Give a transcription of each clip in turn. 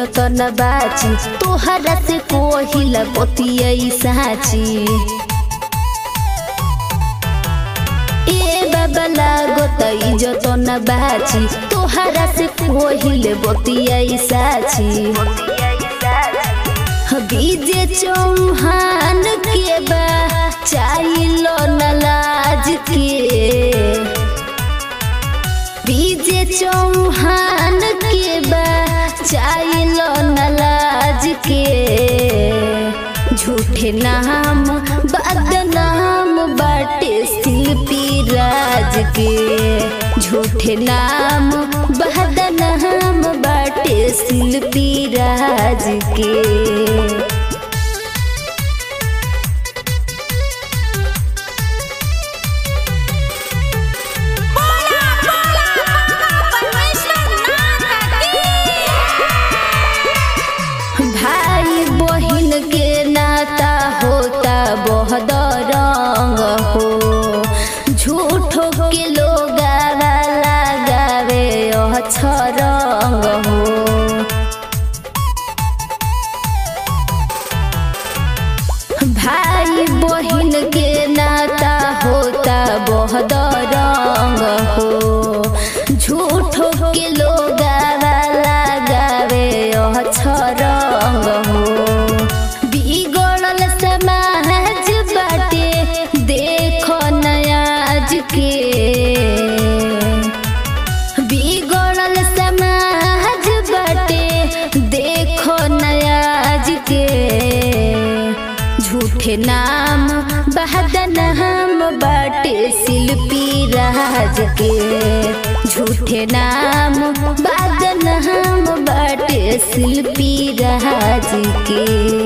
इज्जत न बाची तोहरा से कोहिला बतिया साची ए बाबा लागो त इज्जत न बाची तोहरा से कोहिले बतिया साची बीजे चौहान के बा चाइलो न लाज के बीजे चौहान के बा चाइलो न लाज के झूठे नाम बदनाम बाटे शिल्पी राज के झूठे नाम बदनाम बाटे शिल्पी राज के बोला बोला परमेश्वर नाथ की भाई बहन के नाता होता बहुत रंग हो झूठो के लोग लगावे अच्छा रंग हो भाई बहन के नाता होता बहुत रंग हो झूठो के लोग लगावे अच्छा रंग हो बिगड़ल समाज बाटे देखो नयाज के बिगड़ल समाज बाटे देखो नयाज के झूठे नाम बहदनाम बाटे शिल्पी राज के झूठे नाम बदनाम बाटे शिल्पी राज के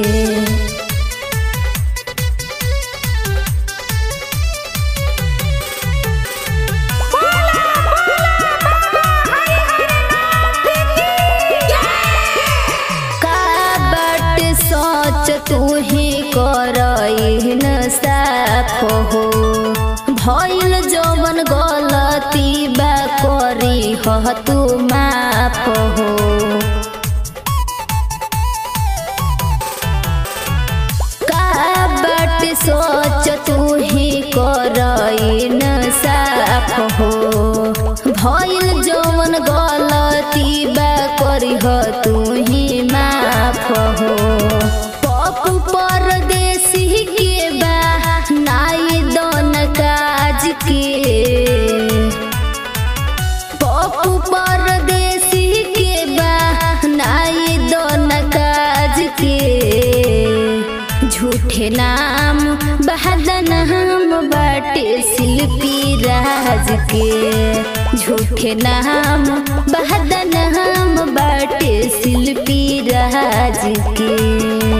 का बट सोच तू ही करइन साफ हो भइल जवन गलती बा करी ह तू माफ हो का बट सोच तू ही करइन साफ हो भइल जवन गलती बा करी ह तू ही माफ हो पप्पू परदेसी के बा नाई दन काज के पप्पू परदेसी के बा नाई दन काज के झूठे नाम बहदनाम बाटे शिल्पी राज के झूठे नाम बहदनाम बाटे शिल्पी राज के